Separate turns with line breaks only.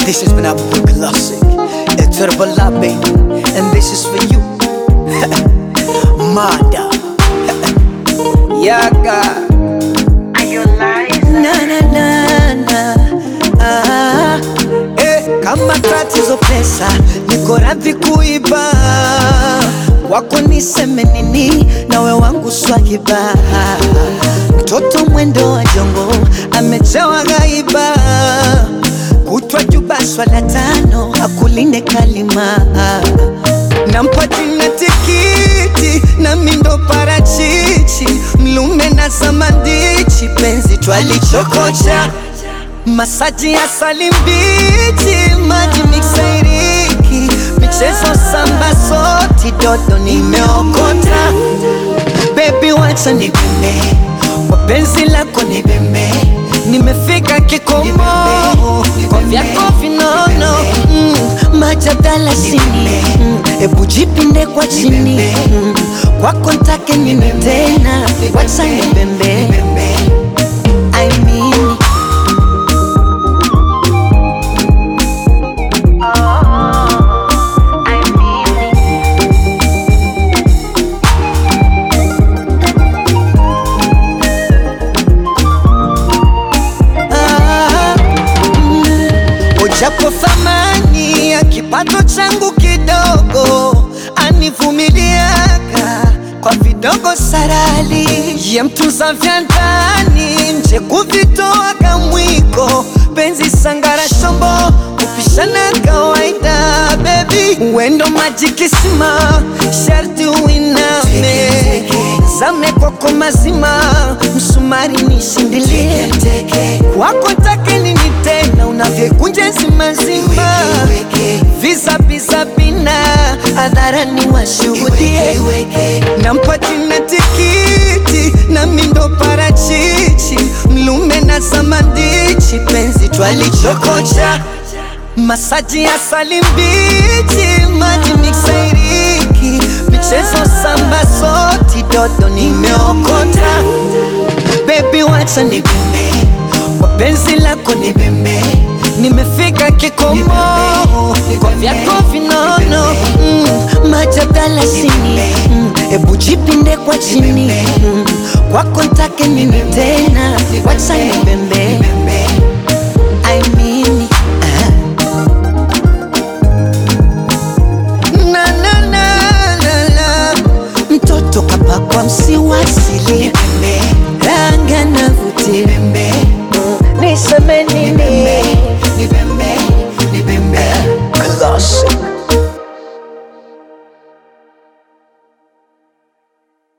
This has been a boy classic. A turbo baby. And this is for you. Mada. Yaga. Na na na na. Ah. Eh, kama tatizo pesa, niko radhi kuiba. Wako niseme nini, nawe wangu swahiba. Mtoto mwendo wa jongo, amejawa gaiba. Kutwa juba swala tano, akulinde kalima. Nampa jina tikiti na mindo parachichi, mlume na samandichi, penzi twalichokocha masaji ya salimbichi, maji miksairiki, michezo samba soti, dodo nimeokota. Baby wacha nibembe, kwa penzi lako nibembe, nimefika kikomo kwa vyako vinono mm, majadala sini mm, ebu jipinde kwa chini mm, kwako ntake nini tena, wacha nibembe I mean Ah, mm, Ujapo thamani ya kipato changu kidogo, anivumiliaka kwa vidogo sarali, ye mtunza vya ndani, nje kuvitoa kamwiko, penzi sangara shombo, kupishana kawaida, baby wendo maji kisima, sharti uiname zame kwako mazima, msumari nishindilie kwako take nini tena, unavyekunja zimazima, visa visa bina hadharani washuhudie, nampa jina tikiti na mindo parachichi, mlume na samandichi, penzi twalichokocha masaji ya salimbichi, maji miksairiki, michezo samba soti, dodo nimeokota. Baby wacha nibembe, kwa penzi lako nibembe, nimefika kikomo kwa vyako vinono mm, majadala sini mm, ebu jipinde kwa chini mm, kwako ntake nini tena, wacha nibembe I mean, ah. na na na na na mtoto kapakwa msiwasili rangi anavutia niseme nini